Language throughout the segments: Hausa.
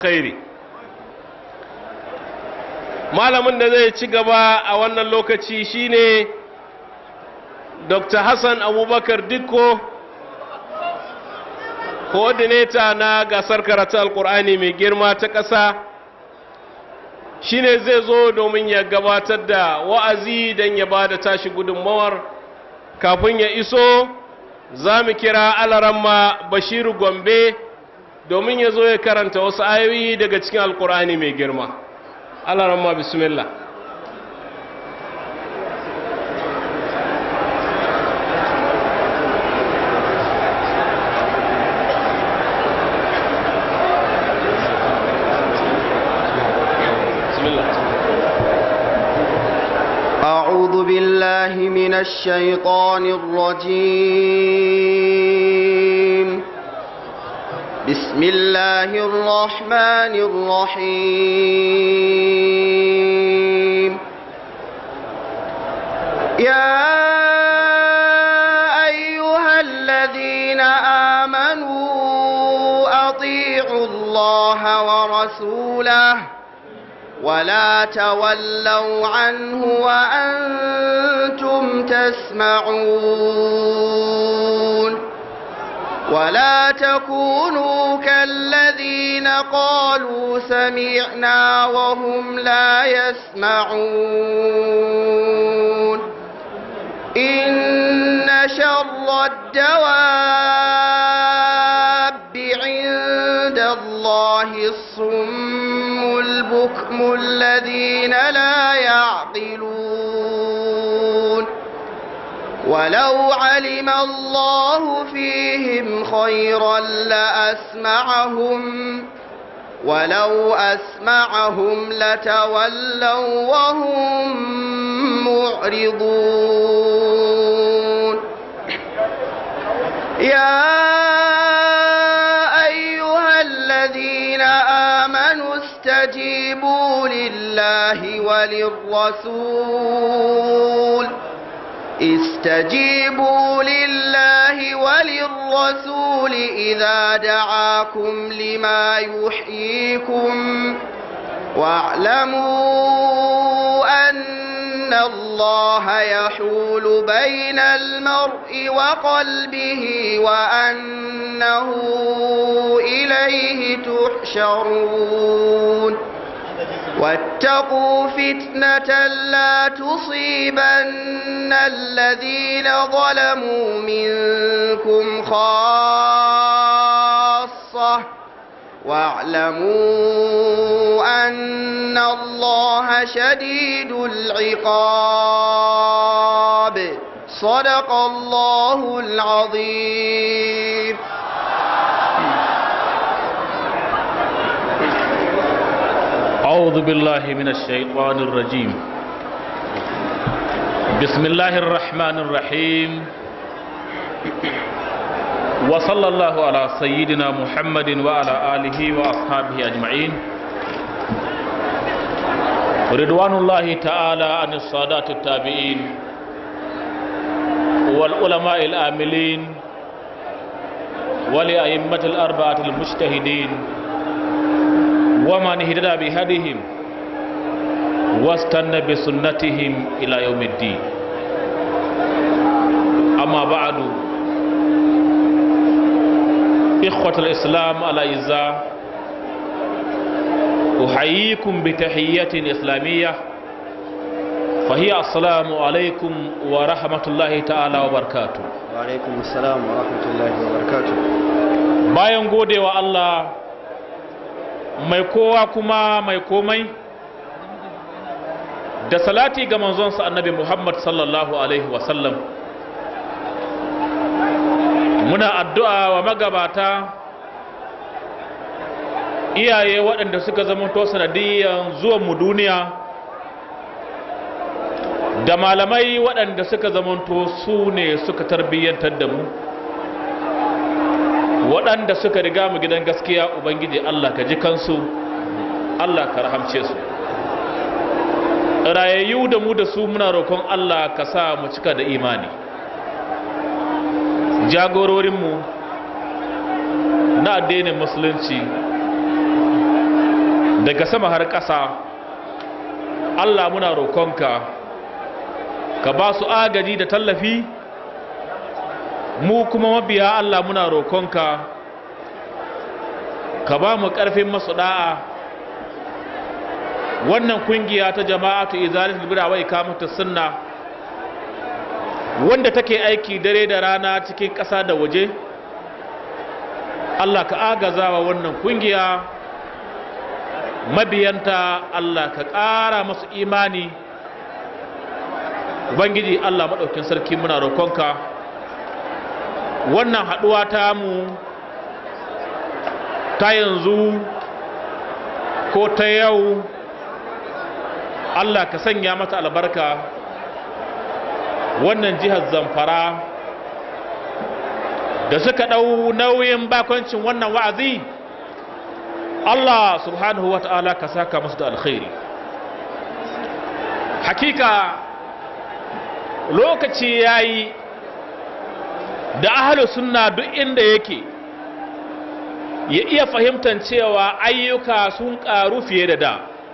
alkhairi malamin da zai ci gaba a wannan lokaci shine dr hassan abubakar dikko coordinator na gasar karatu alkur'ani mai girma ta ƙasa shine zai zo domin ya gabatar da wa'azi don ya ba da tashi gudunmawar kafin ya iso za mu kira alaramma bashiru gombe domin ya zo ya karanta wasu ayoyi daga cikin alkur'ani mai girma alaramma bismillah أعوذ بالله من الشيطان الرجيم بسم الله الرحمن الرحيم يا أيها الذين آمنوا أطيعوا الله ورسوله ولا تولوا عنه وأنتم تسمعون ولا تكونوا كالذين قالوا سمعنا وهم لا يسمعون إن شر الدواب عند الله الصم البكم الذين لا يعقلون ولو علم الله فيهم خيرا لأسمعهم ولو أسمعهم لتولوا وهم معرضون يا أيها الذين آمنوا استجيبوا لله وللرسول استجيبوا لله وللرسول إذا دعاكم لما يحييكم واعلموا أن الله يحول بين المرء وقلبه وأنه إليه تحشرون واتقوا فتنة لا تصيبن الذين ظلموا منكم خاصة واعلموا أن الله شديد العقاب صدق الله العظيم أعوذ بالله من الشيطان الرجيم بسم الله الرحمن الرحيم وصلى الله على سيدنا محمد وعلى آله وأصحابه أجمعين رضوان الله تعالى عن السادات التابعين والعلماء العاملين ولأئمة الأربعة المجتهدين ومن اهتدى بهديهم واستنى بسنتهم إلى يوم الدين أما بعد إخوة الإسلام الأعزاء أحييكم بتحية إسلامية فهي السلام عليكم ورحمة الله تعالى وبركاته وعليكم السلام ورحمة الله وبركاته bayan godewa Allah mai kowa kuma mai komai da salati ga manzonsa annabi Muhammad sallallahu alaihi wasallam muna addu'a wa magabata iyaye waɗanda suka zama to sanadiyyar zuwan mu duniya da malamai waɗanda suka zamanto su ne suka tarbiyyantar da mu waɗanda suka riga mu gidan gaskiya ubangiji Allah ka ji kansu Allah ka rahamce su rayayyu da mu da su muna roƙon Allah ka sa mu cika da imani jagororinmu na addinin musulunci daga sama har ƙasa Allah muna roƙonka ka ba su agaji da tallafi mu kuma mabiya Allah muna roƙonka ka ba mu ƙarfin masu da'a wannan kungiya ta jama'atu izalatul bid'a wa ikamatu sunna wanda take aiki dare da rana cikin ƙasa da waje Allah ka agazawa wannan kungiya mabiyanta Allah ka ƙara masu imani ubangiji Allah maɗaukin sarki muna roƙonka wannan haɗuwa ta mu ta yanzu ko ta yau Allah ka sanya mata albarka wannan jihar zamfara da suka ɗau nauyin bakoncin wannan wa'azi Allah subhanahu wa ta'ala ka saka musu da alkhairi hakika lokaci ya yi da ahalu sunna duk inda yake ya iya fahimtar cewa ayyuka sun ƙaru fiye da da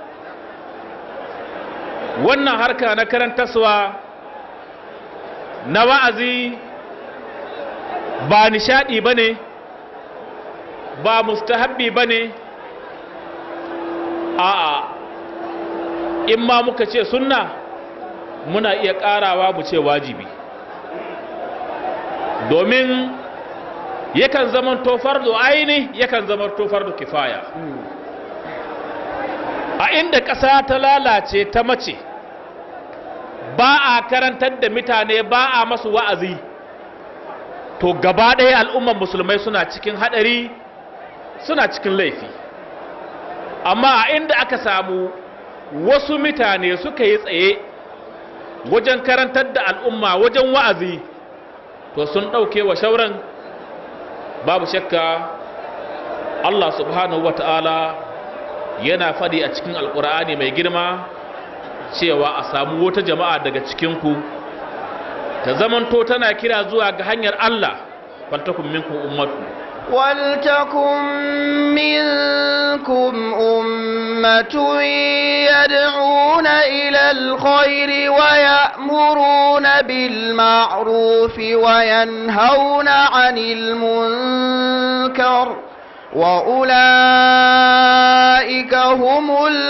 wannan harka na karantaswa na wa'azi ba nishadi ba ne ba mustahabbi ba ne a'a in ma muka ce sunna muna iya ƙarawa mu ce wajibi domin yakan zaman tofar da aini yakan zaman tofar da kifaya a inda ƙasa ta lalace ta mace ba a karantar da mutane ba a masu wa'azi to gaba ɗaya al'umman musulmai suna cikin haɗari suna cikin laifi amma a inda aka samu wasu mutane suka yi tsaye wajen karantar da al'umma wajen wa'azi to sun ɗauke wa shauran babu shakka Allah subhanahu wa ta'ala yana faɗi a cikin alƙur'ani mai girma cewa a samu wata jama'a daga cikinku ta zamanto tana kira zuwa ga hanyar Allah faltakun minkum ummatu ولتكن منكم أمة يدعون إلى الخير ويأمرون بالمعروف وينهون عن المنكر وأولئك هم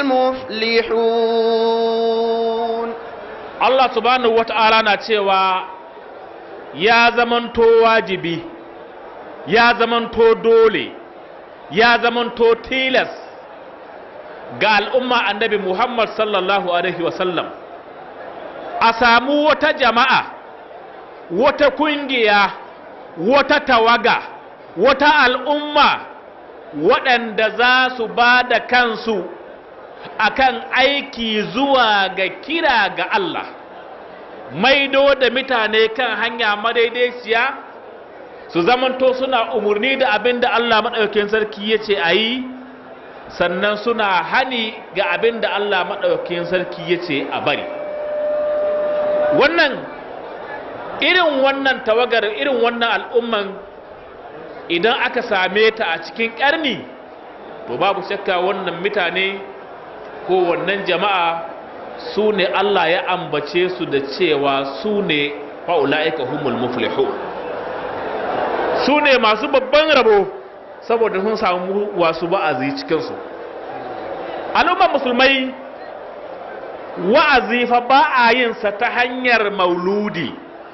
المفلحون Allah subhanahu wata'ala na cewa ya zamanto wajibi ya zamanto dole ya zamanto tilas ga al'umma annabi Muhammad sallallahu alaihi wasallam a samu wata jama'a wata kungiya wata tawaga wata al'umma waɗanda za su ba da kansu akan aiki zuwa ga kira ga Allah maido da mutane kan hanya madaidaiciya su zamanto suna umarni da abin da Allah maɗaukin sarki ya ce a yi sannan suna hani ga abin da Allah maɗaukin sarki ya ce a bari wannan irin wannan tawagar irin wannan al'umman idan aka same ta a cikin ƙarni to babu shakka wannan mutane ko wannan jama'a su ne Allah ya ambace su da cewa su ne fa'ula'ika humul muflihu su ne masu babban rabo saboda sun samu wasu wa'azi cikinsu al'ummar musulmai wa'azi fa ba a yinsa ta hanyar mauludi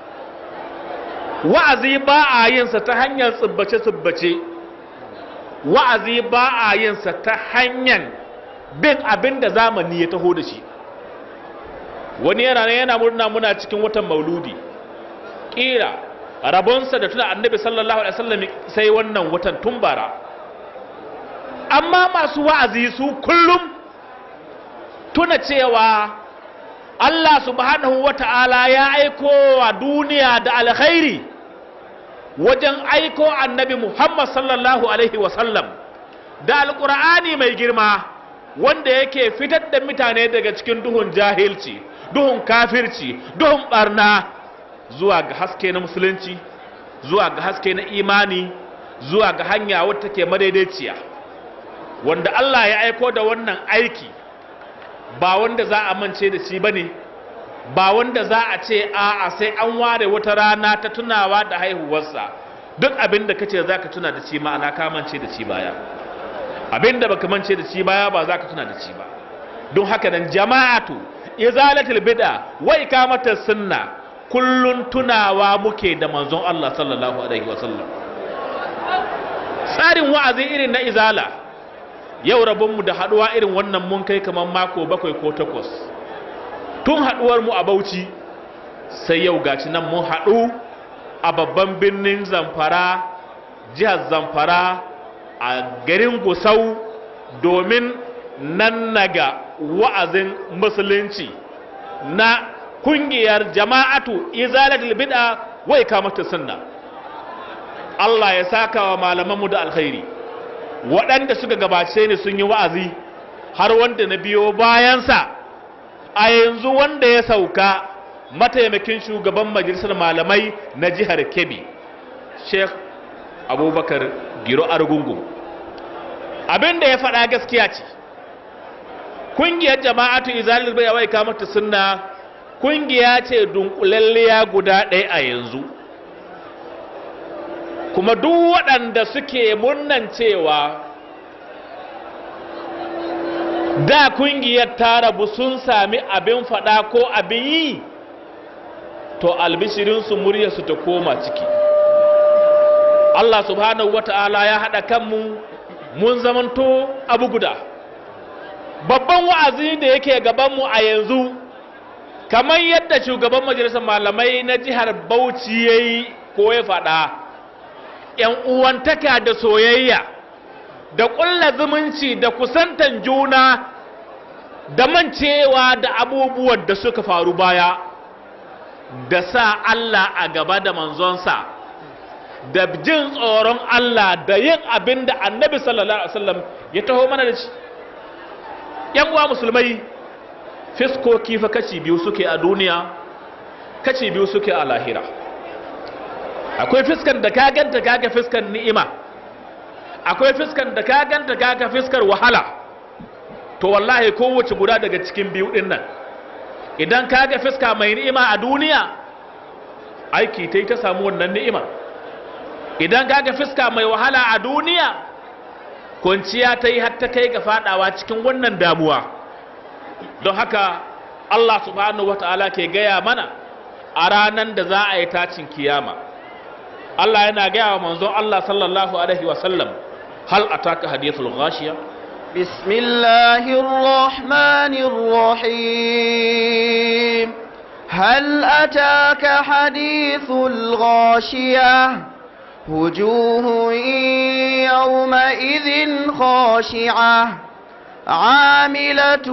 wa'azi ba a yinsa ta hanyar tsibbace-tsibbace wa'azi ba a yinsa ta hanyar bin abin da zamani ya taho da shi wani yana ne yana murna muna cikin watan mauludi ƙira rabonsa da tuna annabi sallallahu alaihi wasallam sai wannan watan tumbara amma masu wa'azi su kullum tuna cewa Allah subhanahu wata'ala ya aiko wa duniya da alkhairi wajen aiko annabi Muhammad sallallahu alaihi wasallam da alƙur'ani mai girma wanda yake fitar da mutane daga cikin duhun jahilci duhun kafirci duhun barna zuwa ga haske na musulunci zuwa ga haske na imani zuwa ga hanya wadda take madaidaiciya wanda Allah ya aiko da wannan aiki ba wanda za a mance da shi bane ba wanda za a ce a'a sai an ware wata rana ta tunawa da haihuwarsa duk abin da kace za ka tuna da shi ma'ana ka mance da shi baya abin da baka mance da shi baya ba za ka tuna da shi ba don haka nan jama'atu izalatul bid'a wa ikamatus sunna kullun tunawa muke da manzon Allah sallallahu alaihi wasallam tsarin wa'azi irin na izala yau rabonmu da haduwa irin wannan mun kai kamar mako bakwai ko takwas tun haduwar mu a Bauchi sai yau gaci nan mun haɗu a babban birnin Zamfara jihar Zamfara a garin Gusau domin nan naga wa'azin musulunci na kungiyar jama'atu izalatul bid'a wa ikamatu sunna Allah ya saka wa malamanmu da alkhairi waɗanda suka gabace ni sun yi wa'azi har wanda na biyo bayansa a yanzu wanda ya sauka mataimakin shugaban majalisar malamai na jihar Kebbi Sheikh Abubakar Giro Argungu abin da ya faɗa gaskiya ce kungiyar jama'atu izalil bai wai kamata sunna kungiya ce dunkulalliya guda ɗaya a yanzu kuma duk waɗanda suke murnan cewa da kungiyar ta rabu sun sami abin faɗa ko abin yi to albishirinsu muryarsu ta koma ciki Allah subhanahu wata'ala ya haɗa kanmu mun zamanto abu guda babban wa'azi da yake gabanmu a yanzu kamar yadda shugaban majalisar malamai na jihar bauchi ya yi ko ya faɗa ‘yan uwantaka da soyayya da ƙulla zumunci da kusantan juna da mancewa da abubuwan da suka faru baya da sa Allah a gaba da manzonsa da jin tsoron Allah da yin abin da annabi sallallahu alaihi wasallam ya taho mana da shi ‘yan uwa musulmai fiskoki fa kaci biyu suke a duniya kaci biyu suke a lahira akwai fiskan da ka ganta kaga fiskan ni'ima akwai fiskan da ka ganta kaga fiskar wahala to wallahi kowace guda daga cikin biyu din nan idan kaga fiska mai ni'ima a duniya aiki ta ta samu wannan ni'ima idan kaga fiska mai wahala a duniya kwanciya ta yi har ta kai ga fadawa cikin wannan damuwa don haka Allah subhanahu wata'ala ke gaya mana a ranar da za a yi tacin kiyama Allah yana gaya wa manzon Allah sallallahu alaihi wasallam hal ataka hadithul ghashiya بسم الله الرحمن الرحيم هل أتاك حديث الغاشية وجوه يومئذ خاشعة عاملة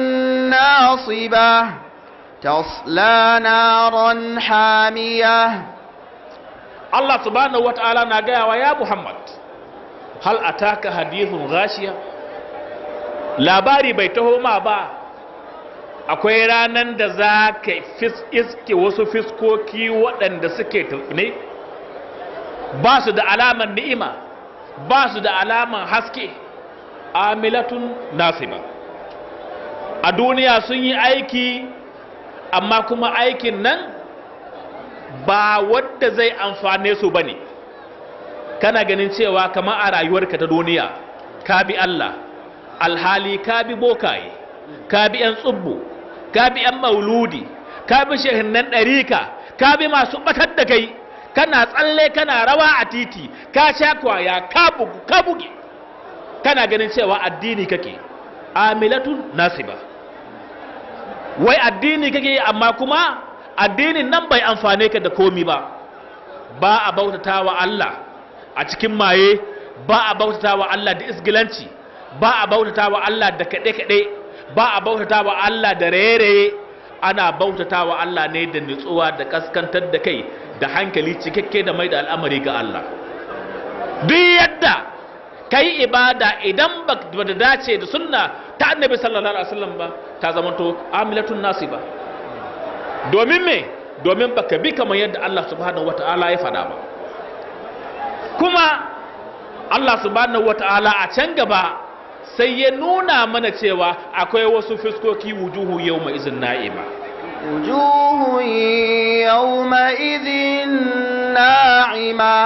ناصبة تصلى نارا حامية Allah subhanahu wata'ala na gaya wa ya Muhammad hal ataka hadithun ghashiya labari bai taho ma ba akwai ranan da za ka iske wasu fiskoki waɗanda suke ne ba su da alaman ni'ima ba su da alaman haske amilatun nasiba a duniya sun yi aiki amma kuma aikin nan ba wadda zai amfane su ba ne kana ganin cewa kamar a rayuwarka ta duniya ka bi Allah alhali ka bi bokaye ka bi 'yan tsubbu ka bi 'yan mauludi ka bi shehinnan ɗarika ka bi masu ɓatar da kai kana tsalle kana rawa a titi ka sha kwaya ka bugu ka buge kana ganin cewa addini kake amilatun nasiba wai addini kake amma kuma addinin nan bai amfane ka da komi ba ba a bautata wa Allah a cikin maye ba a bautata wa Allah da isgilanci ba a bautata wa Allah da kaɗe-kaɗe ba a bautata wa Allah da raye-raye ana bautata wa Allah ne da nutsuwa da kaskantar da kai da hankali cikakke da mai da al'amari ga Allah duk yadda kai ibada idan ba da dace da sunna ta annabi sallallahu alaihi wasallam ba ta zamanto amilatun nasiba domin me domin baka bi kamar yadda Allah subhanahu wata'ala ya faɗa ba kuma Allah subhanahu wata'ala a can gaba sai ya nuna mana cewa akwai wasu fuskoki wujuhu yau mai izin na'ima وجوه يومئذ ناعمة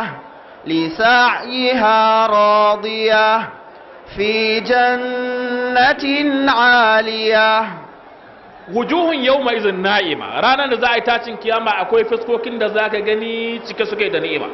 لسعيها راضية في جنة عالية wujuhun yau mai izin na'ima ranar da za a yi tacin kiyama akwai fuskokin da za ka gani cike suke da ni'ima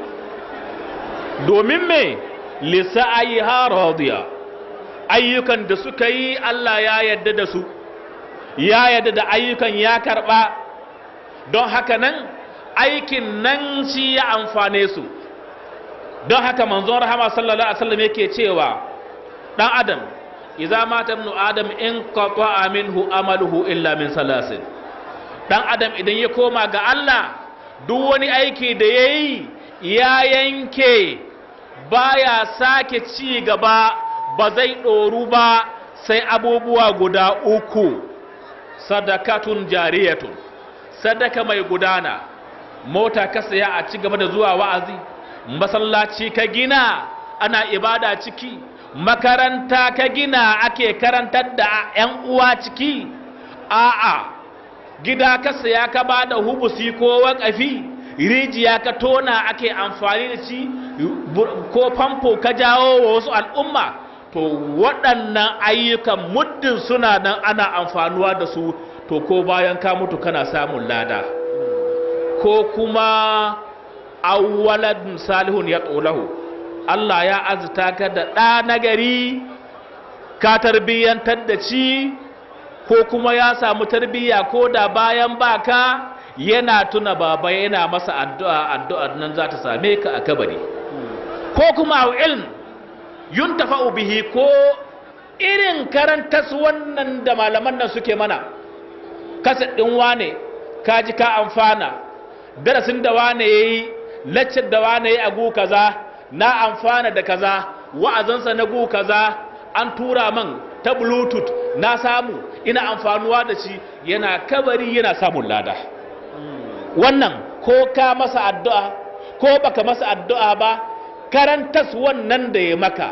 domin me lisa'ayi radiya ayyukan da suka yi Allah ya yadda da su ya yadda da ayyukan ya karba don haka nan aikin nan shi ya amfane su don haka manzon rahama sallallahu alaihi wasallam yake cewa dan adam idza mata ibnu adam in qata'a minhu amaluhu illa min salasin dan adam idan ya koma ga Allah duk wani aiki da yayi ya yanke baya sake ci gaba ba zai ɗoru ba sai abubuwa guda uku sadakatun jariyatun sadaka mai gudana mota ka saya a ci gaba da zuwa wa'azi masallaci ka gina ana ibada ciki makaranta ka gina ake karantar da 'yan uwa ciki a'a gida ka saya ka ba da hubusi ko wakafi rijiya ka tona ake amfani da shi ko famfo ka jawo wa wasu al'umma to waɗannan ayyukan muddin suna nan ana amfanuwa da su to ko bayan ka mutu kana samun lada ko kuma awwaladun salihun ya tsolahu Allah ya azita ka da ɗa nagari ka tarbiyyantar da ci ko kuma ya samu tarbiyya ko da bayan baka yana tuna baba yana masa addu'a addu'ar nan za ta same ka a kabari ko kuma ilm yuntafa'u bihi ko irin karantas wannan da malaman nan suke mana kasa ɗin wane ka ji ka amfana darasin da wane ya yi laccar da wane ya yi a gu kaza na amfana da kaza wa'azansa na gu kaza an tura man ta bluetooth na samu ina amfanuwa da shi yana kabari yana samun lada wannan ko ka masa addu'a ko baka masa addu'a ba karantas wannan da ya maka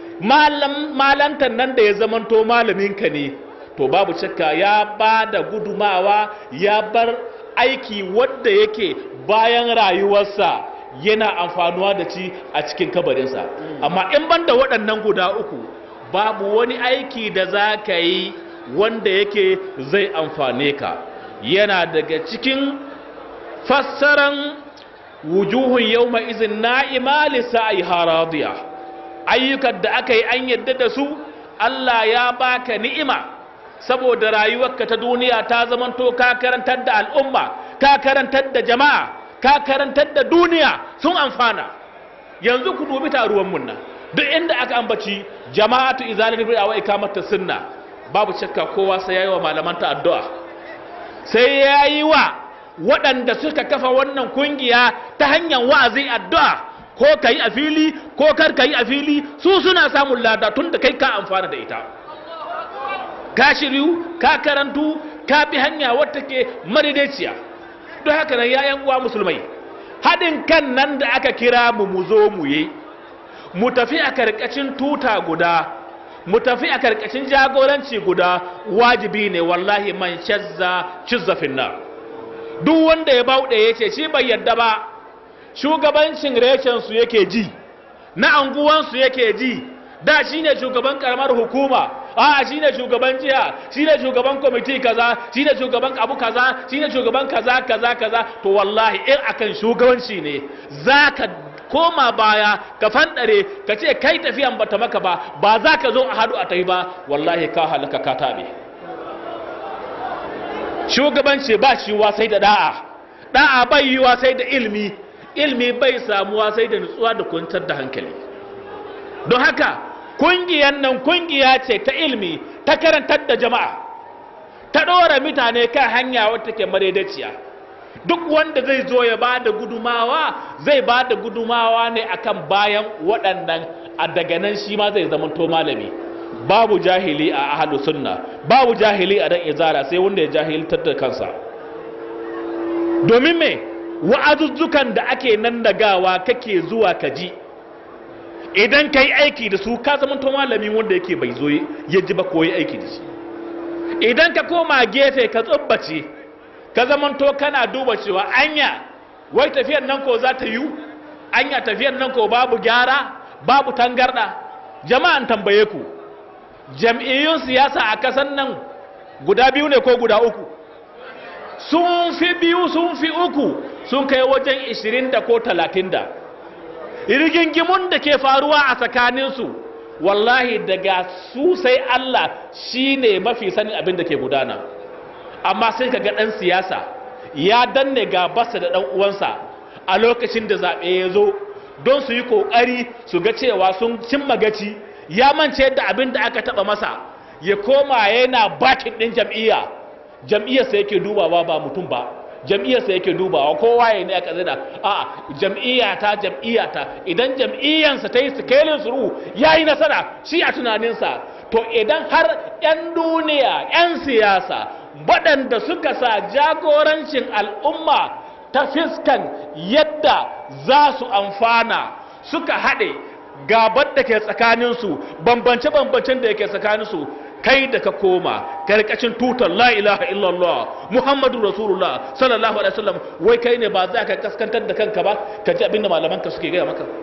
malantan nan da ya zamanto malaminka ne to babu shakka ya ba da gudumawa ya bar aiki wadda yake bayan rayuwarsa yana amfanuwa da ci a cikin kabarinsa amma in banda waɗannan guda uku babu wani aiki da za ka yi wanda yake zai amfane ka yana daga cikin fassaran wujuhun yau izin na'ima lissa'i haradiya ayyukan da aka yi an yadda da su Allah ya baka ni'ima saboda rayuwarka ta duniya ta zamanto ka karantar da al'umma ka karantar da jama'a ka karantar da duniya sun amfana yanzu ku dubi taruwan mun nan duk inda aka ambaci jama'atu izalatul bid'a wa ikamatu sunna babu shakka kowa sai yayi wa malamanta addu'a sai yayi wa waɗanda suka kafa wannan kungiya ta hanyar wa'azi addu'a ko kai a fili ko kar kai a fili su suna samun lada tun da kai ka amfana da ita ka shiryu ka karantu ka bi hanya wata ke maridaiciya don haka nan yayan uwa musulmai haɗin kan nan da aka kira mu mu zo mu yi mu tafi a karkashin tuta guda mu tafi a karkashin jagoranci guda wajibi ne wallahi man shazza cizzafin nan duk wanda ya bauɗe ya ce shi bai yadda ba shugabancin reshensu yake ji na anguwansu yake ji da shi ne shugaban karamar hukuma a shi ne shugaban jiha shi ne shugaban kwamiti kaza shi ne shugaban abu kaza shi ne shugaban kaza kaza kaza to wallahi in akan shugabanci ne za ka koma baya ka fanɗare ka ce kai tafiyan bata maka ba ba za ka zo a hadu a tafi ba wallahi ka halaka ka taɓe shugabanci ba shi sai da da'a da'a bai yiwa sai da ilmi ilmi bai samuwa sai da nutsuwa da kwantar da hankali don haka kungiyan nan kungiya ce ta ilmi ta karantar da jama'a ta ɗora mutane kan hanya wata ke madaidaciya duk wanda zai zo ya ba da gudumawa zai ba da gudumawa ne akan bayan waɗannan a daga nan shi ma zai zamanto malami babu jahili a ahalu sunna babu jahili a dan izara sai wanda ya jahiltar da kansa domin me wa'azuzzukan da ake nan gawa kake zuwa ka ji idan ka yi aiki da su ka zama malami wanda yake bai zo ya ji ba koyi aiki da shi idan ka koma gefe ka tsubbace ka zamanto kana duba cewa anya wai tafiyar nan ko za ta yiwu anya tafiyar nan ko babu gyara babu tangarda jama'an tambaye ku jam'iyyun siyasa a kasan nan guda biyu ne ko guda uku sun fi biyu sun fi uku sun kai wajen 20 da ko 30 da rigingimun da ke faruwa a tsakaninsu wallahi daga su sai Allah shi ne mafi sanin abin da ke gudana amma sai ka ga ɗan siyasa ya danne gabarsa da ɗan uwansa a lokacin da zaɓe ya zo don su yi ƙoƙari su ga cewa sun cimma gaci ya mance da abin da aka taɓa masa ya koma yana bakin ɗin jam'iyya jam'iyyarsa yake dubawa ba mutum ba jam'iyyarsa yake dubawa kowa ya ne aka zina a jam'iyyata jam'iyyata idan jam'iyyansa ta yi sikelin suru ya yi nasara shi a tunaninsa to idan har 'yan duniya 'yan siyasa waɗanda suka sa jagorancin al'umma ta fiskan yadda za su amfana suka haɗe gabar da ke tsakaninsu bambance-bambancen da yake tsakaninsu kai da ka koma karkashin tutar la ilaha illallah muhammadu rasulullah sallallahu alaihi wasallam wai kai ne ba za ka kaskantar da kanka ba ka ji abinda malamanka suke gaya maka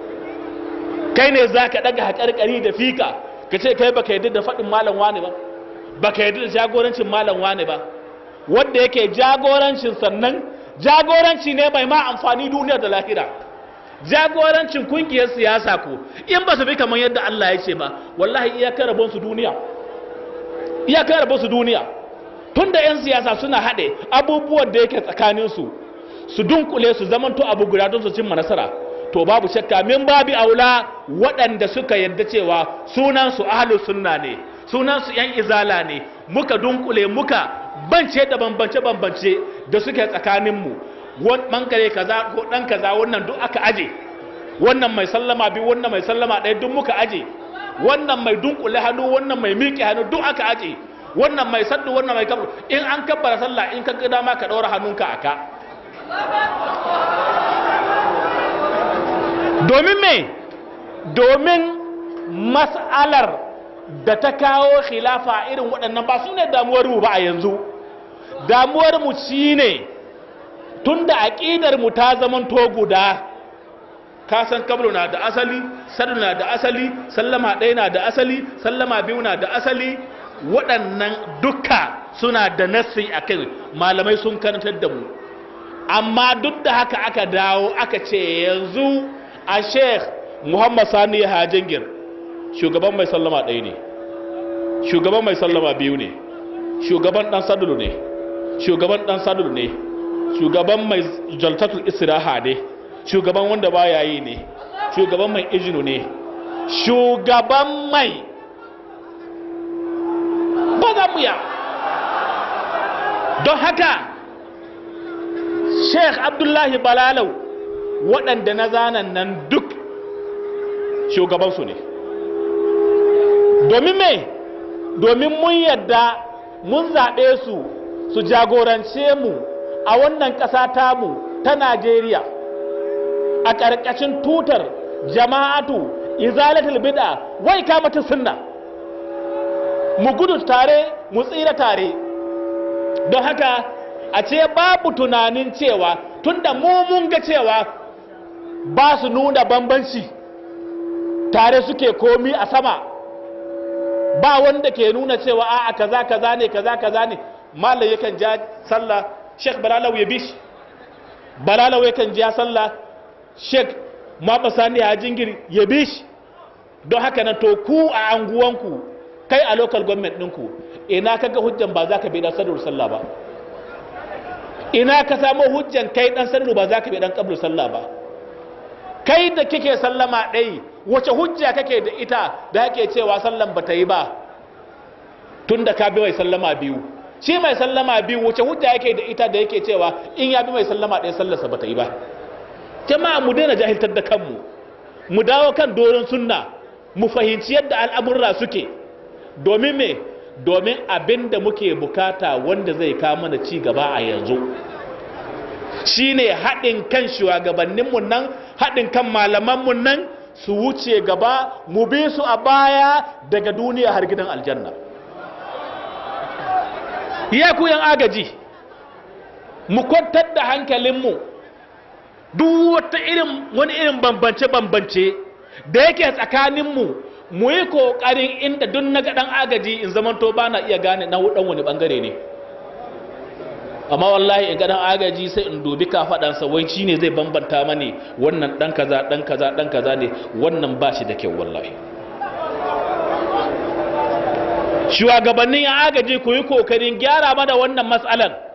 kai ne za ka daga haƙarƙari da fika ka ce kai baka yadda da faɗin malam wane ba baka yadda da jagorancin malam wane ba wanda yake jagorancin sannan jagoranci ne mai ma amfani duniya da lahira jagorancin kungiyar siyasa ko in ba su bi kamar yadda Allah ya ce ba wallahi iyakar rabon su duniya iyakar rabon su duniya tunda yan siyasa suna haɗe abubuwan da yake tsakanin su su dunkule su zamanto abu guda don su cimma nasara to babu shakka min babi aula waɗanda suka yarda cewa sunan su ahlus sunna ne sunan su yan izala ne muka dunkule muka bance da bambance bambance da suke tsakanin mu bangare kaza ko dan kaza wannan duk aka aje wannan mai sallama bi wannan mai sallama ɗaya duk muka aje wannan mai dunkule hannu wannan mai miƙe hannu duk aka aje wannan mai saddu wannan mai kabru in an kabbara sallah in ka gida ma ka ɗaura hannunka a ka domin me domin mas'alar da ta kawo khilafa irin waɗannan ba su ne damuwar mu ba a yanzu damuwar mu shine ne tunda aƙidar mu ta zaman to guda ka san kablu na da asali sadu na da asali sallama ɗaya na da asali sallama biyu na da asali waɗannan duka suna da nassi a kai malamai sun karantar da mu amma duk da haka aka dawo aka ce yanzu a sheikh muhammad sani hajjingir shugaban mai sallama ɗaya ne shugaban mai sallama biyu ne shugaban ɗan sadulu ne shugaban ɗan sadulu ne shugaban mai jaltatul istiraha ne shugaban wanda baya yi ne shugaban mai izinu ne shugaban mai ba za mu ya don haka sheikh abdullahi balalau waɗanda na zanen nan duk shugabansu ne domin me domin mun yadda mun zaɓe su su jagorance mu a wannan ƙasa tamu ta Najeriya a ƙarƙashin tutar jama'atu izalatul bid'a wai kamata sunna mu gudu tare mu tsira tare don haka a ce babu tunanin cewa tunda mu mun ga cewa ba su nuna bambanci tare suke komi a sama ba wanda ke nuna cewa a'a kaza kaza ne kaza kaza ne malai yakan ja sallah sheikh balalau ya bi shi balalau yakan ja sallah sheikh maba sani ya jingiri ya bi shi don haka nan to ku a anguwanku kai a local government ɗinku ina kaga hujjan ba za ka bi dan sadar sallah ba ina ka samu hujjan kai dan sadar ba za ka bi dan kabul sallah ba kai da kike sallama ɗai wace hujja kake da ita da ake cewa sallan ba ta yi ba tun da ka bi mai sallama biyu shi mai sallama biyu wace hujja yake da ita da yake cewa in ya bi mai sallama ɗaya sallarsa ba ta yi ba jama'a mu daina jahiltar da kanmu mu dawo kan doron sunna mu fahimci yadda al'amurra suke domin me domin abin da muke bukata wanda zai kawo mana ci gaba a yanzu shine haɗin kan shugabanninmu nan haɗin kan malamanmu nan su wuce gaba mu bi su a baya daga duniya har gidan aljanna ya ku yan agaji mu kwantar da hankalinmu duk wata irin wani irin bambance-bambance da yake tsakaninmu mu yi ƙoƙarin inda duk na ga ɗan agaji in zamanto ba na iya gane na ɗan wani ɓangare ne amma wallahi in ga ɗan agaji sai in dubi kafaɗansa wai shi ne zai bambanta mani wannan ɗan kaza ɗan kaza ɗan kaza ne wannan ba shi da kyau wallahi shugabannin ya agaji ku yi kokarin gyara mana wannan matsalan